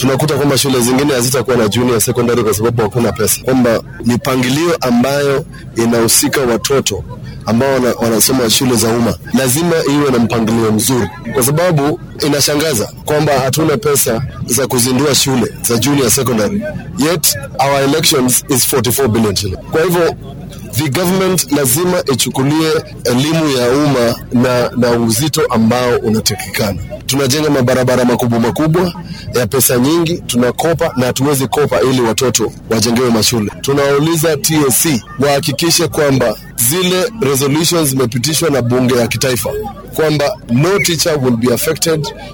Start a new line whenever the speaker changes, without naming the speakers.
tunakuta kwamba shule zingine hazitakuwa na junior secondary kwa sababu hakuna pesa, kwamba mipangilio ambayo inahusika watoto ambao wana, wanasoma shule za umma lazima iwe na mpangilio mzuri, kwa sababu inashangaza kwamba hatuna pesa za kuzindua shule za junior secondary yet our elections is 44 billion shilling. Kwa hivyo the government lazima ichukulie elimu ya umma na, na uzito ambao unatakikana. Tunajenga mabarabara makubwa makubwa ya pesa nyingi, tunakopa na hatuwezi kopa ili watoto wajengewe mashule. Tunawauliza TSC wahakikishe kwamba zile resolutions zimepitishwa na bunge ya kitaifa kwamba no teacher will be affected